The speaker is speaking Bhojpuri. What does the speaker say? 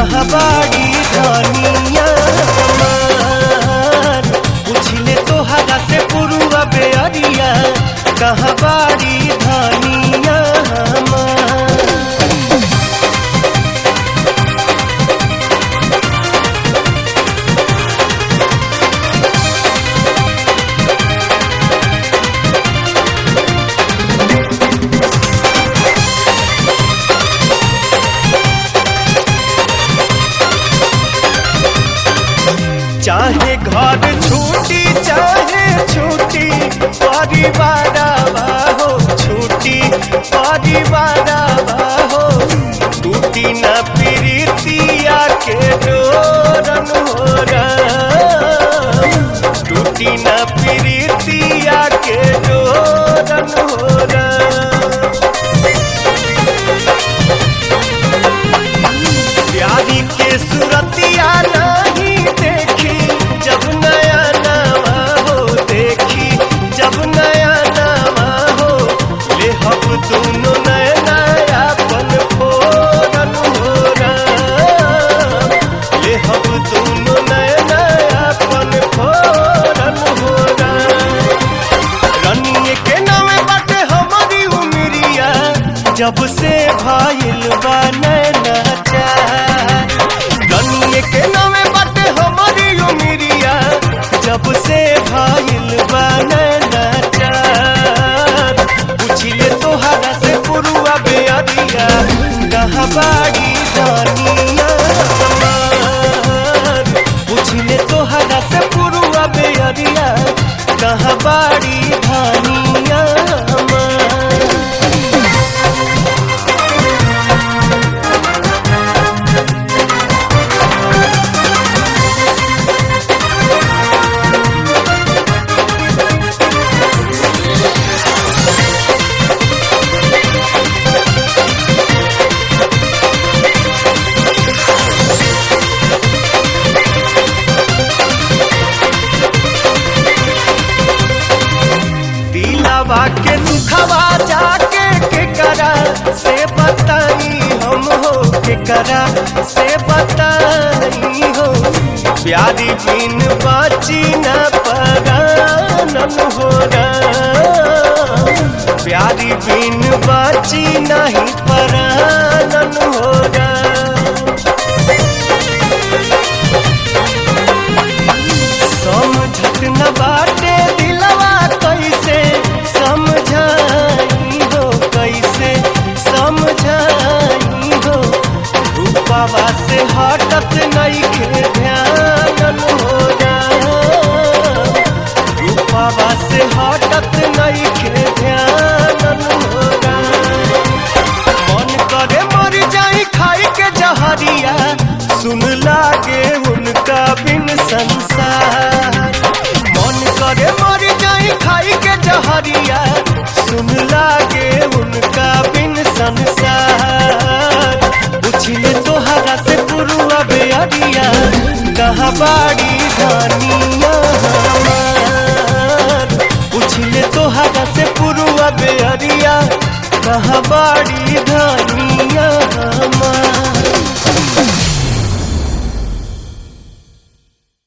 कहाँ बाड़ी धनिया हमार पूछले तोहरा से पुरुआ बेअरिया कहाँ बाड़ी धनिया हमार चाहे घर छूटी चाहे छूटी परिवार हो छूटी परिवार हो टूटी न प्रीतिया के डोरन हो टूटी न प्रीतिया के डोरन हो प्यारी के सुरतिया नहीं देखी जब नया नवा हो देखी जब नया नवा हो ले हम दोनों नया नया पन फोरन हो ले हम दोनों नया नया पन फोरन हो रनिए के नामे बाटे हमारी उमरिया जब से भाईल बा नैना चार रनिए के नामे बाटे हमारी उमरिया जब से भाईल बा नैना चार पूछिले तोहरा से पुरुआ बेअरिया कहाँ बाड़ी दानिया हमार पूछले तोहरा से पुरुआ बेअरिया कहाँ बाड़ी धानिया हमार दिलावा के दुखवा जाके के करा से बताई हम हो के करा से बताई हो प्यारी बिन बाची न परानन हो प्यारी बिन बाची नहीं परानन हो समझत न बाटे दिलवा कैसे समझाई हो कैसे समझाई हो रूपावा से हटत नहीं के ध्यान हो रूपावा से हटत नहीं के ध्यान हो मन करे मर जाई खाई के जहरिया सुन लागे उनका बिन संसार मन करे मर जाई खाई के जहरिया सुन लागे उनका बिन संसार पूछले तोहरा से पुरुआ बेअरिया कहाँ बाड़ी दानिया हमार पूछले तोहरा से पुरुआ बेअरिया कहाँ बाड़ी